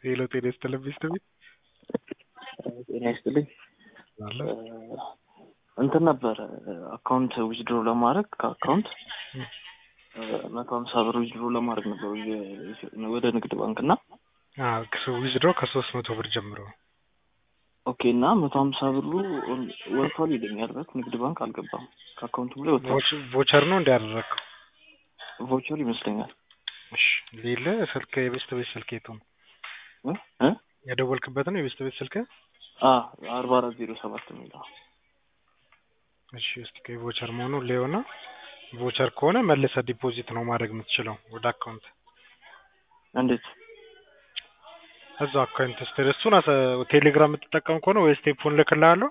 ሄሎ ጤና ይስጥልኝ ሚስት ቤት ጤና ይስጥልኝ። አለ እንትን ነበረ አካውንት ዊዝድሮ ለማድረግ ከአካውንት መቶ ሀምሳ ብር ዊዝድሮ ለማድረግ ነበር ወደ ንግድ ባንክ እና ዊዝድሮ ከሶስት መቶ ብር ጀምሮ ኦኬ እና መቶ ሀምሳ ብሩ ወጥቷል ይለኛል። በት ንግድ ባንክ አልገባም ከአካውንቱ ላይ ወጥቷል። ቮቸር ነው እንዲያደረግከው ቮቸር ይመስለኛል። እሺ ሌለ ስልክ የቤስት ቤት ስልክ የቱ ነው እ የደወልክበት ነው የቤስት ቤት ስልክ አርባ አራት ዜሮ ሰባት የሚለው እሺ እስቲ ቮቸር መሆኑ ሊሆና ቮቸር ከሆነ መልሰ ዲፖዚት ነው ማድረግ የምትችለው ወደ አካውንት እንዴት እዛው አካውንት ውስጥ እሱን ቴሌግራም የምትጠቀም ከሆነ ወይ ስቴፑን ልክልሃለሁ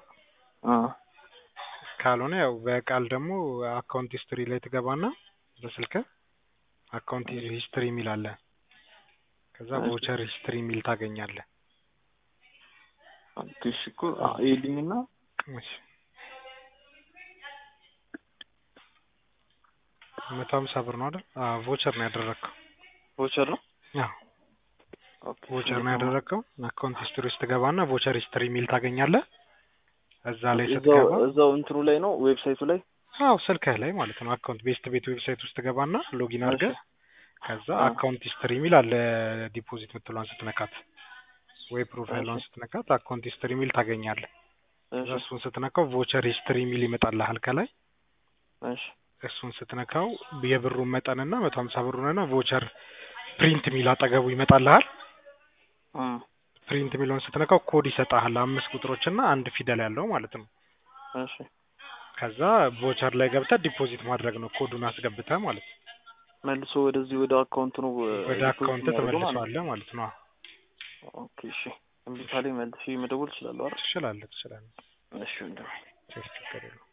ካልሆነ ያው በቃል ደግሞ አካውንት ሂስትሪ ላይ ትገባና በስልክ አካውንት ሂስትሪ የሚል አለ ከዛ ቮቸር ሂስትሪ የሚል ታገኛለህ እሺ እኮ ይልኝና እሺ መቶ ሀምሳ ብር ነው አይደል? አዎ ቮቸር ነው ያደረግከው። ቮቸር ነው አዎ ቮቸር ነው ያደረግከው። አካውንት ሂስትሪ ውስጥ ትገባና ቮቸር ሂስትሪ የሚል ታገኛለህ። እዛ ላይ ስትገባ እዛው እንትኑ ላይ ነው ዌብሳይቱ ላይ አዎ ስልክህ ላይ ማለት ነው። አካውንት ቤስት ቤት ዌብሳይት ውስጥ ትገባና ሎጊን አድርገህ ከዛ አካውንት ሂስትሪ የሚል አለ ዲፖዚት ምትሏን ስትነካት ወይ ፕሮፋይሏን ስትነካት አካውንት ሂስትሪ የሚል ታገኛለህ። እሱን ስትነካው ቮቸር ሂስትሪ የሚል ይመጣልሃል ከላይ እሺ እሱን ስትነካው የብሩን መጠንና መቶ ሀምሳ ብሩንና ቮቸር ፕሪንት የሚል አጠገቡ ይመጣልሃል። ፕሪንት የሚለውን ስትነካው ኮድ ይሰጣል። አምስት ቁጥሮችና አንድ ፊደል ያለው ማለት ነው። እሺ ከዛ ቮቸር ላይ ገብተህ ዲፖዚት ማድረግ ነው ኮዱን አስገብተህ ማለት ነው። መልሶ ወደዚህ ወደ አካውንት ነው ወደ አካውንት ተመልሰዋለህ ማለት ነው። ኦኬ እሺ። እምቢ ካለኝ መልሼ መደወል እችላለሁ አይደል? ትችላለህ ትችላለህ። እሺ ወንድሜ ችግር የለውም።